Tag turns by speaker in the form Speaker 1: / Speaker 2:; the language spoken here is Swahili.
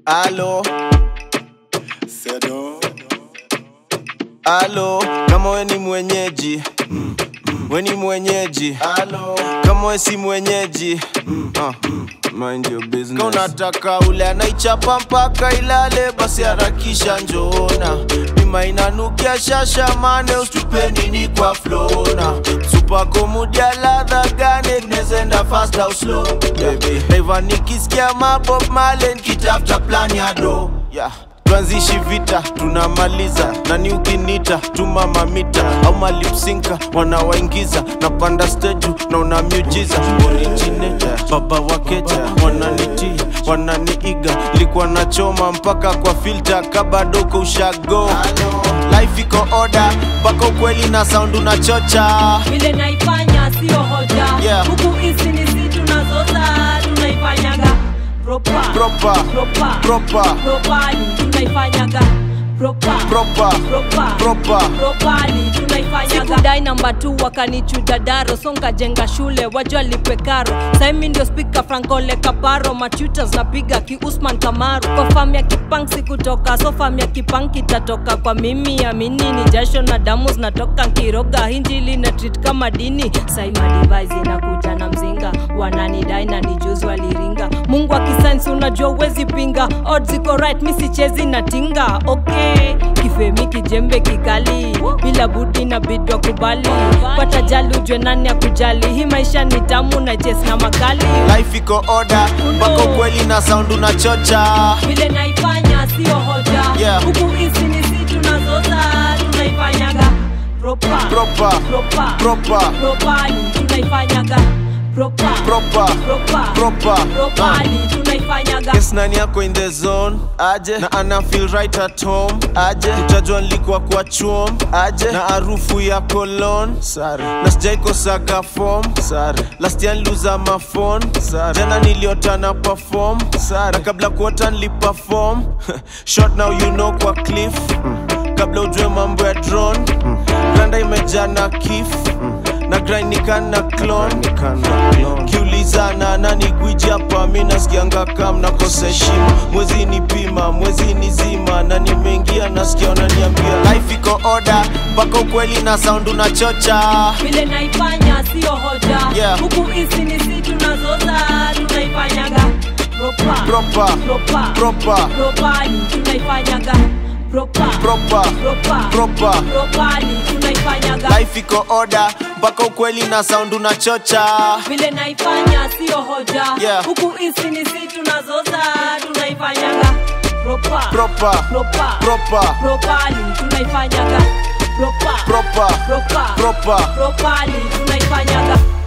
Speaker 1: Alo,
Speaker 2: Sedo.
Speaker 1: alo, kama we ni mwenyeji we ni mwenyeji alo, kama we si mwenyeji uh, mind your business. Kama unataka ule anaichapa mpaka ilale, basi harakisha njoona bima inanukia shasha mane, ustupe nini kwa flona supako mudia ladha gane, tunezenda fast au slow baby. Naiva nikisikia mabob male, nikitafuta plan ya do yeah tuanzishi vita tunamaliza nani ukinita tuma mamita au malipsinka wanawaingiza napanda steju na una miujiza origineta baba wakeja wananitii wananiiga likuwa nachoma mpaka kwa filta kabadoko ushago life iko oda mpaka ukweli na sound unachocha
Speaker 3: vile naifanya sio hoja
Speaker 1: Yeah.
Speaker 3: huku hizi ni si tunazoza tunaifanyaga propa
Speaker 1: Proper.
Speaker 3: propa
Speaker 1: Proper.
Speaker 3: propali tunaifanyaga propa
Speaker 1: Proper.
Speaker 3: propa
Speaker 1: Proper.
Speaker 3: propali tunaifanyaga sikudai namba tu wakanichuja daro songa jenga shule wajua lipe karo saimi ndio spika frankole kaparo machutas napiga ki usman kamaru kwa fam ya kipang sikutoka so fam ya kipang kitatoka kwa mimi amini ni jasho na damu zinatoka nkiroga hinjili na treat kama dini saima device inakuja na mzinga wananidai na nijuzi waliringa mungu akisainsi unajua uwezi pinga odds ziko right mi sichezi na tinga okay kifemi kijembe kikali bila budi na bidwa kubali pata jali ujwe nani ya kujali hii maisha ni tamu na jes na makali
Speaker 1: life iko oda mpaka ukweli na sound unachocha
Speaker 3: vile naifanya sio hoja
Speaker 1: Yeah.
Speaker 3: huku hizi ni si tunazoza tunaifanyaga propa
Speaker 1: Proper.
Speaker 3: propa
Speaker 1: Proper.
Speaker 3: propali tunaifanyaga propa
Speaker 1: Proper.
Speaker 3: propa
Speaker 1: Proper.
Speaker 3: propali tunaifanyaga
Speaker 1: Yes, nani yako in the zone aje na ana feel right at home aje utajua nilikuwa kwa chuom aje na harufu ya cologne sare na sijaikosaga form sare last year niliuza mafon sare jana niliota na perform sare na kabla kuota niliperform short now you know kwa cliff kabla ujue mambo ya drone granda imejaa na kif na grind nikana clone kiulizana nani gwiji hapa mi nasikianga kam nakosa heshima mwezi ni pima mwezi ni zima na nimeingia nasikia wananiambia life iko oda mpaka ukweli na sound unachocha
Speaker 3: vile naifanya sio hoja
Speaker 1: Yeah.
Speaker 3: huku hizi ni si tunazoza tunaifanyaga propa
Speaker 1: Proper.
Speaker 3: propa
Speaker 1: Proper.
Speaker 3: propali tunaifanyaga propa
Speaker 1: Proper.
Speaker 3: propa
Speaker 1: Proper.
Speaker 3: propali tunaifanyaga
Speaker 1: life iko oda mpaka ukweli na sound unachocha
Speaker 3: vile naifanya sio hoja
Speaker 1: Yeah.
Speaker 3: huku hizi ni si tunazoza tunaifanyaga propa
Speaker 1: Proper.
Speaker 3: propa
Speaker 1: Proper.
Speaker 3: propali tunaifanyaga propa
Speaker 1: Proper.
Speaker 3: propa
Speaker 1: Proper.
Speaker 3: propali tunaifanyaga